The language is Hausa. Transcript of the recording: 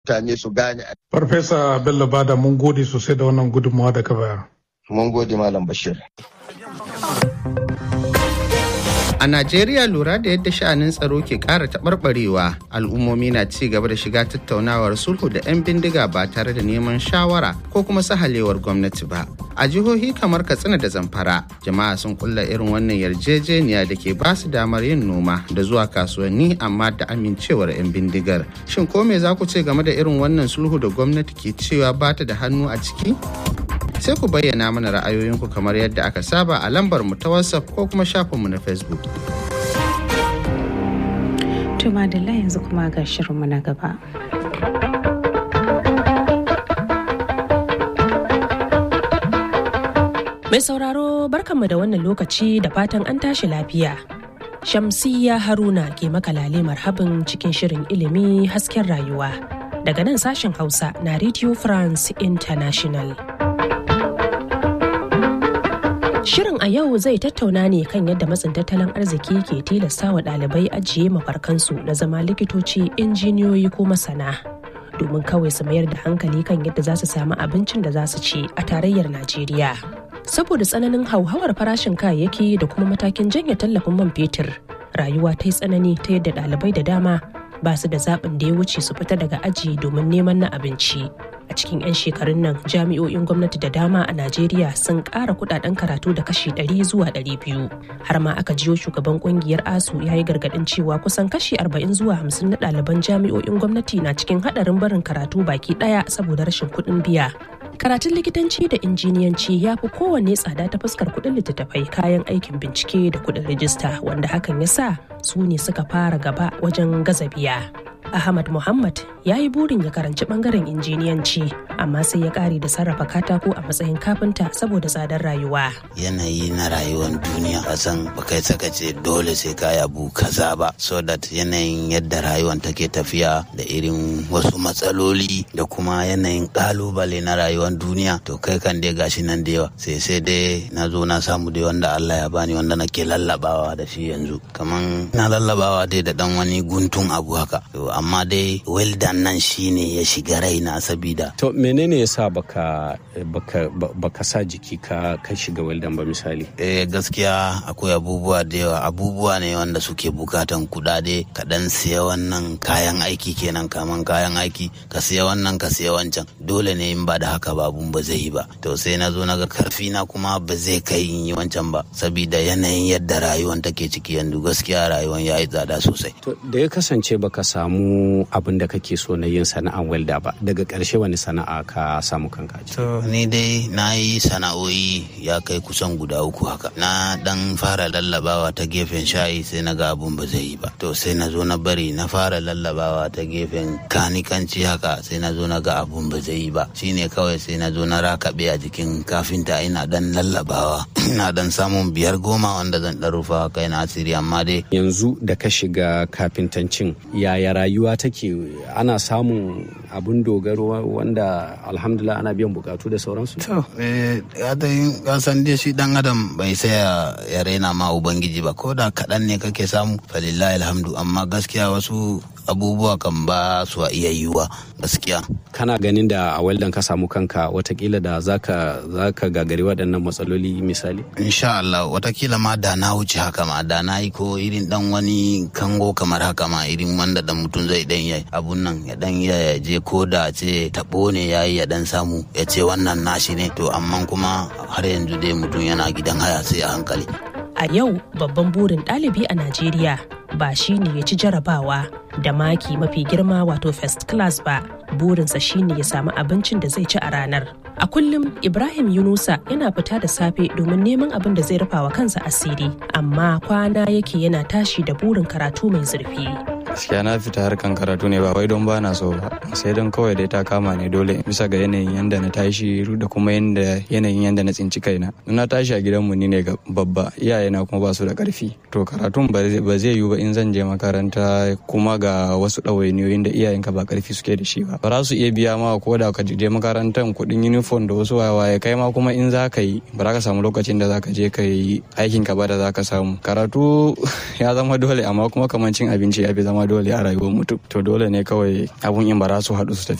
mutane su gane. Farfesa Bello Bada mun gode sosai da wannan gudunmawa da ka bayar. Mun gode Malam Bashir. A Najeriya lura da yadda sha'anin tsaro ke ƙara taɓarɓarewa al'ummomi na ci gaba da shiga tattaunawar sulhu da 'yan bindiga ba tare da neman shawara ko kuma sahalewar gwamnati ba. A jihohi kamar Katsina da Zamfara, jama'a sun kulla irin wannan yarjejeniya da ke ba su damar yin noma da zuwa kasuwanni amma da amincewar 'yan bindigar. Shin ko me za ku ce game da irin wannan sulhu da gwamnati ke cewa ba ta da hannu a ciki? sai ku bayyana mana ra'ayoyinku kamar yadda aka saba a lambar mu ta whatsapp ko kuma shafinmu na facebook Tuma da yanzu kuma ga shirinmu na gaba. Mai sauraro barkanmu da wannan lokaci da fatan an tashi lafiya. Shamsiyya Haruna ke makalale marhabin cikin shirin ilimi hasken rayuwa. Daga nan sashen Hausa na Radio France International. Shirin a yau zai tattauna ne kan yadda matsin tattalin arziki ke tilasta wa ɗalibai ajiye mafarkansu na zama likitoci, injiniyoyi ko masana. Domin kawai su mayar da hankali kan yadda za su samu abincin da za su ci a tarayyar Najeriya. Saboda tsananin hauhawar farashin kayayyaki da kuma matakin janye tallafin man fetur, rayuwa ta yi tsanani ta yadda ɗalibai da dama ba su da zaɓin da ya wuce su fita daga aji domin neman na abinci. a cikin 'yan shekarun nan jami'o'in gwamnati da dama a najeriya sun ƙara kudaden karatu da kashi 100 zuwa 200 har ma aka jiyo shugaban kungiyar asu ya yi gargadin cewa kusan kashi 40 zuwa 50 na ɗaliban jami'o'in gwamnati na cikin haɗarin barin karatu baki ɗaya saboda rashin kuɗin biya karatun likitanci da injiniyanci ya fi kowanne tsada ta fuskar kuɗin littattafai kayan aikin bincike da kuɗin rijista wanda hakan ya sa su ne suka fara gaba wajen gaza biya Ahmad Muhammad ya yi burin ya karanci bangaren injiniyanci amma sai ya kare da sarrafa katako a matsayin kafinta saboda tsadar rayuwa. Yanayi na rayuwar duniya a san kai saka ce dole sai ka yabu kaza ba so that yanayin yadda rayuwar take tafiya da irin wasu matsaloli da kuma yanayin kalubale na rayuwar duniya to kai kan dai gashi nan da yawa sai sai dai na zo na samu dai wanda Allah ya bani wanda nake lallabawa da shi yanzu kaman na lallabawa dai da dan wani guntun abu haka amma dai weldan nan shine ya shiga raina sabida to menene yasa baka baka baka sa jiki ka ka shiga weldan ba misali eh gaskiya akwai abubuwa da yawa abubuwa ne wanda suke bukatan kudade ka dan siya wannan kayan aiki kenan kaman kayan aiki ka siya wannan ka siya wancan dole ne in ba da haka ba abun ba zai yi ba to sai na zo naga karfi na kuma ba zai kai in yi wancan ba sabida yanayin yadda rayuwan take ciki yanzu gaskiya rayuwan ya yi tsada sosai to da ya kasance baka samu abin da kake so na yin sana'an welda ba daga ƙarshe wani sana'a ka samu kanka to ni dai na yi sana'o'i ya kai kusan guda uku haka na dan fara lallabawa ta gefen shayi sai na ga abun ba zai yi ba to sai na zo na bari na fara lallabawa ta gefen kanikanci haka sai na zo na ga abun ba zai yi ba shine kawai sai na zo na rakabe a jikin kafinta ina dan lallabawa ina dan samun biyar goma wanda zan dan rufa kai na asiri amma dai yanzu da ka shiga kafintancin yaya rayuwa take ana samun abun dogaro wanda alhamdulillah ana biyan bukatu da sauransu to eh ya san dai shi dan adam bai saya ya raina ma ubangiji ba ko da kaɗan ne kake samu falillahi alhamdu amma gaskiya wasu abubuwa kan ba su iya yiwuwa gaskiya kana ganin da a weldan ka samu kanka watakila da zaka zaka gagari waɗannan matsaloli misali insha Allah watakila ma da na wuce haka ma da na yi ko irin dan wani kango kamar haka ma irin wanda dan mutum zai dan yi abun nan ya dan ya je ko da ce tabo ne yayi ya dan samu ya ce wannan nashi ne to amma kuma har yanzu dai mutum yana gidan haya sai a hankali a yau babban burin ɗalibi a Najeriya ba shi ne ya ci jarabawa da maki mafi girma wato first class ba burinsa shine ya samu abincin da zai ci a ranar a kullum ibrahim yunusa yana fita da safe domin neman abin da zai rufa wa kansa asiri amma kwana yake yana tashi da burin karatu mai zurfi gaskiya na fita harkan karatu ne ba wai don bana so ba sai don kawai dai ta kama ne dole bisa ga yanayin yanda na tashi da kuma yanda yanayin yanda na tsinci kaina na tashi a gidanmu ni ne babba iyayena kuma ba su da karfi to karatun ba zai yiwu ba in zan je makaranta kuma ga wasu ɗawainiyoyin da iyayenka ba karfi suke da shi ba ba za su iya biya ma ko da ka je makarantar kuɗin uniform da wasu waye kai ma kuma in za ka yi ba za ka samu lokacin da za ka je ka yi aikin ka ba da za ka samu karatu ya zama dole amma kuma kamar cin abinci ya fi zama zama dole a rayuwar mutum to dole ne kawai abun in ba za su haɗu su tafi